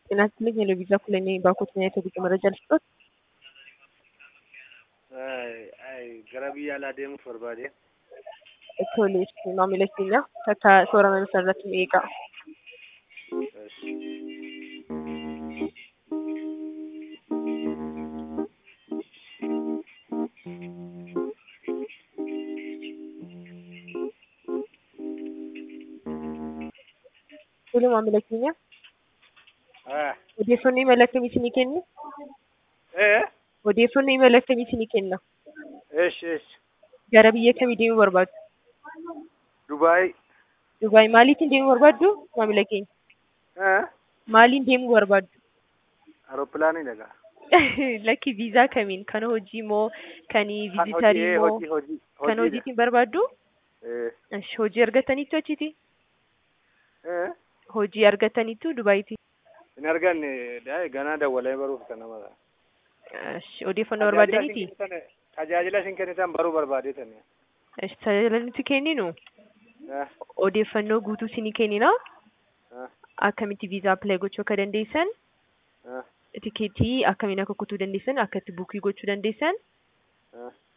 ጤና ይስጥልኝ የለቪዛ ኩለኔ ባንኮትና የቴሌ መረጃ ልስጦት። gara biyya alaa deemuuf barbaade. Tole, maamila keenya akka soorama irratti nu eegaa. Tole, maamila keenya odeeffannoo imala akkamii isinii kennu? Odeeffannoo imala akkamii isinii kenna? Eesh eesh. Gara biyya kamii deemuu barbaaddu? Dubaay. Dubaay maaliitiin deemuu barbaaddu maamila keenya? Maaliin deemuu barbaaddu? Aeropilaanii dhagaa. Lakki viizaa kamiin? Kan hojii moo kan viizitarii moo hojii hojii kan hojiitiin barbaaddu? Esh, hojii argataniitu achiiti? Hojii argataniitu Dubaayiiti? Hin arganne daa'e ganaa dawwalee baruuf kan nama ta'a. Esh, odeeffannoo barbaadaniiti? Tajaajila isin kennitan baruu barbaadeetan. Esh, tajaajila nuti kenninu odeeffannoo guutuu isinii kennina. Akkamitti viizaa appilaayi gochuu akka dandeessan, tikeetii akkamiin akka kutuu dandeessan, akka itti buukii gochuu dandeessan,